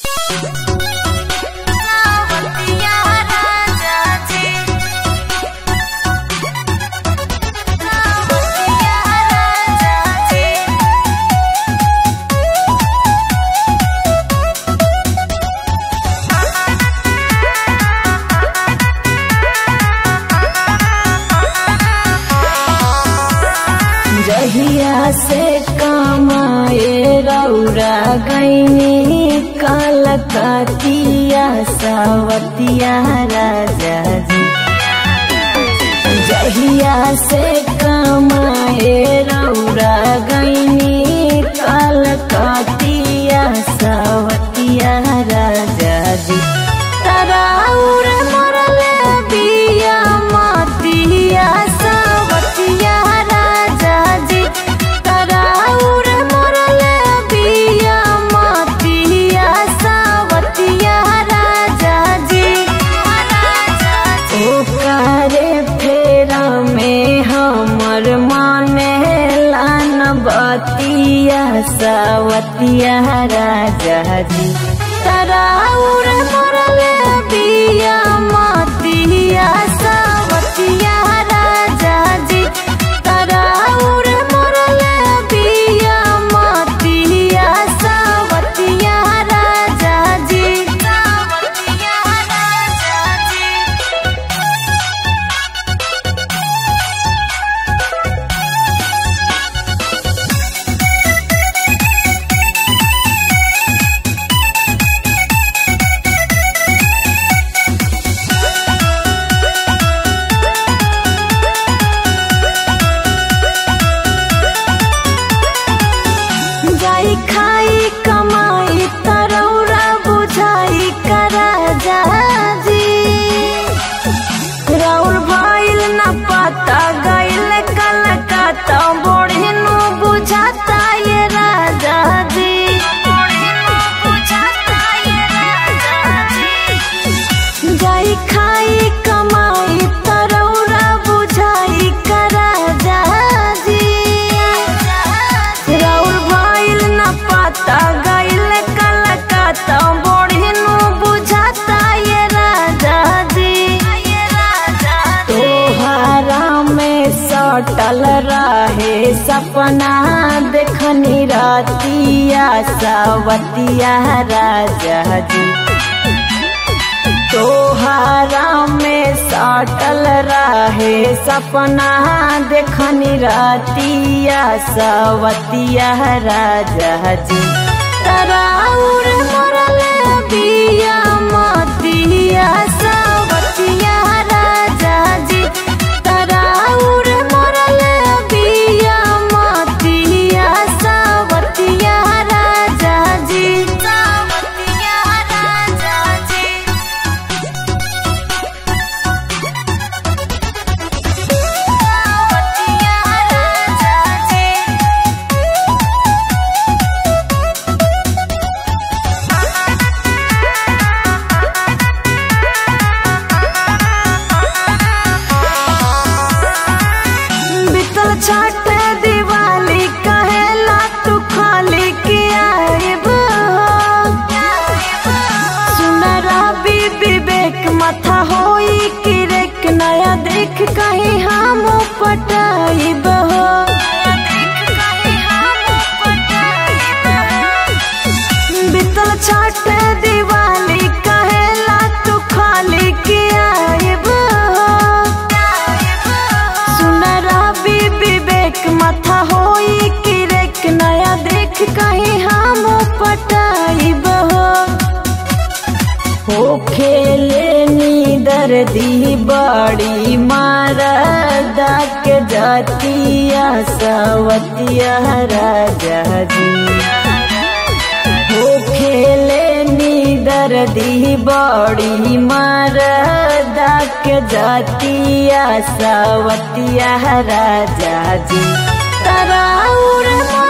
जहिया से कमाए रौरा गईनी कलकतिया सवतिया राजा जी जहिया से कमाए रौरा गईनी कलकतिया सवतिया राजा जी तराउर मरले बिया मतिया सवतिया राजा जी तराउर मरले बिया मतिया सवतिया राजा जी ओकारे फेरा में हमर माने लान बतिया सवतिया राजा जी तराउर मरले बिया मतिया सवतिया राजा जी तराउर मरले बिया मतिया सवतिया राजा जी सवतिया राजा जी जाई खाई कमाई तरौरा बुझाई करा जी राउर भइल न पता गइल कलकत्ता बोढ़िनु बुझाता ये राजा जी बोढ़िनु बुझाता ये राजा जी जाई खाई कमाई तरौरा बुझाई करा जी राउर भइल न पता गइल कलकत्ता बोढ़िनु बुझाता ये राजा जी तोहरा में सटल रहे सपना देखनी रातिया सवतिया राजा जी तोहरा में सटल रहे सपना देखनी रातिया सवतिया राजा जी तराउर मरले बिया मतिया सवतिया राजा जी तराउर मरले बिया मतिया सवतिया राजा जी सवतिया राजा जी सवतिया राजा जी बीतल छठ दिवाली कहेला तू खाली के आइब सुनरा भी विवेक माथा होई कि रेक नया देख कहीं हम पटाइब हो बीतल छठ दिवाली कहेला तू खाली के आइब सुनरा भी विवेक माथा होई कि रेक नया देख कहीं हम पटाइब हो हो खेले नी दर्दी बड़ी मारदा के जातिया सवतिया राजा जी हो खेले नी दर्दी बड़ी मारदा के जातिया सवतिया राजा जी तराउर